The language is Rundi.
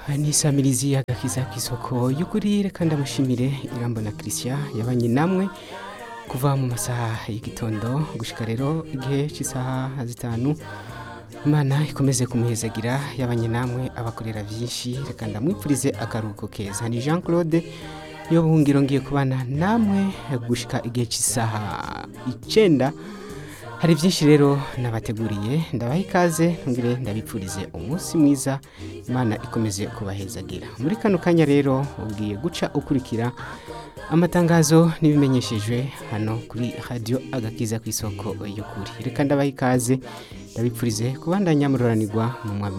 nisamirizi agakiza k'isoko y'ukuri reka ndamushimire irambo na christian yabanye namwe kuva mu masaha y'igitondo gushika rero igihe cy'isaha zitanu imana ikomeze kumuhezagira yabanye namwe abakorera byinshi reka ndamwipfurize akaruhuko keza ni jean claude yo buhungiro ngiye kubana namwe gushika igihe cy'isaha icenda hari byinshi rero nabateguriye ndabaha ikaze ntugire ndabipfurize umunsi mwiza imana ikomeze kubahezagira muri kano kanya rero ubwiye guca ukurikira amatangazo n'ibimenyeshejwe hano kuri radiyo agakiza ku isoko y'ukuri reka ndabaha ikaze ndabipfurize kubandanya mururanirwa mu mwami